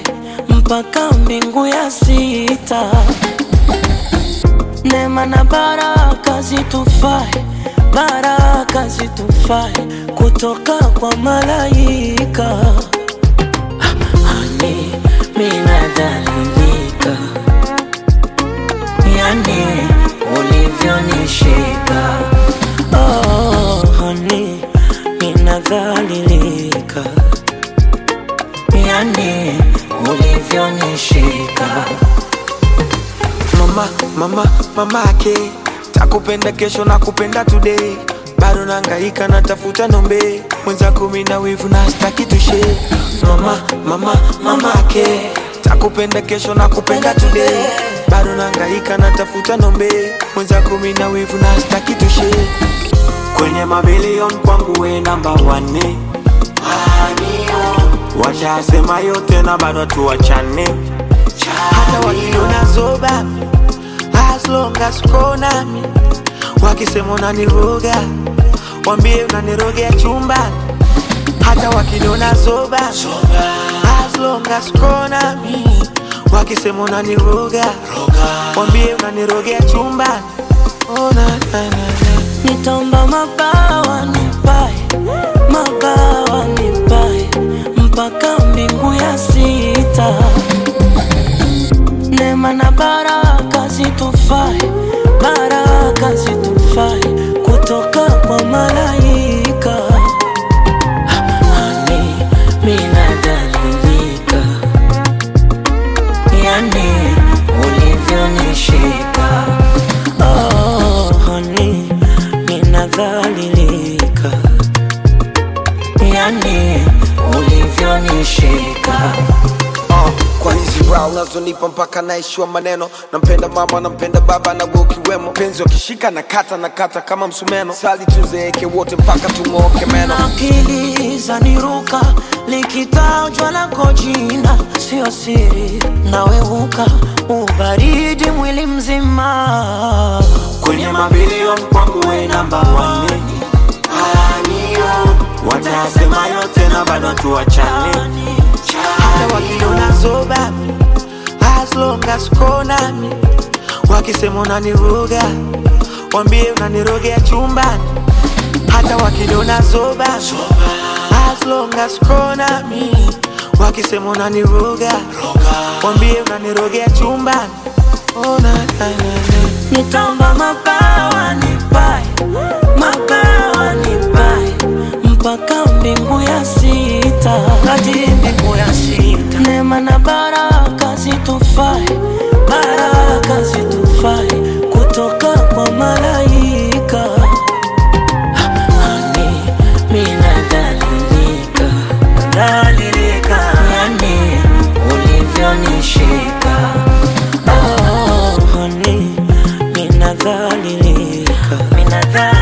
mpaka mbingu ya sita. Neema na baraka zitufae, baraka zitufae kutoka kwa malaika. Hani minadhalilika, yani ulivyonishika. Oh, hani minadhalilika, yani ulivyonishika. mama mama mamake takupenda kesho na kupenda today bado nangaika natafuta nombe mwenza kumi na wivu na staki tushe mama mama mamake takupenda kesho na kupenda today bado nangaika natafuta nombe mwenza kumi na wivu na staki tushe kwenye mabilion kwangu we namba wane washasema yote na bado tuwachane hata wakiniona zoba as long as uko nami wakisema unaniroga wambie unanirogea chumbani hata wakiniona zoba as long as uko nami wakisema unaniroga wambie unanirogea chumbani oh, na, na, na, na. Nitaomba mabawa nipae, mabawa nipae mpaka mbingu ya sita. Neema na baraka zitufae, baraka zitufae kutoka kwa malaika. Hani minadhalilika, yani ulivyonishika. Oh, honey, ninadhalilika, yani ulivyonishika. uh, kwa hizi rao unazonipa mpaka naishiwa maneno nampenda mama nampenda baba na wewe ukiwemo penzi wakishika na kata na kata kama msumeno sali tuzeeke wote mpaka tung'ooke meno akili zaniruka likitajwa lako jina sio siri naweuka ubaridi mwili mzima kwenye mabilion kwangu we namba wane watasema yote na bado tuwachane hata wakiniona zoba as long as uko nami wakisema unaniroga wambie unanirogea chumbani hata wakiniona zoba as long as uko nami wakisema unaniroga wambie unanirogea chumbani oh, na, na, na, na. nitaomba mabawa nipae mabawa nipae mpaka mbingu ya sita hadi mbingu ya sita neema na baraka zitufae baraka zitufae kutoka kwa malaika Hani minadhalilika dhalilika yani ulivyonishika oh, honey, minadhalilika minadhalilika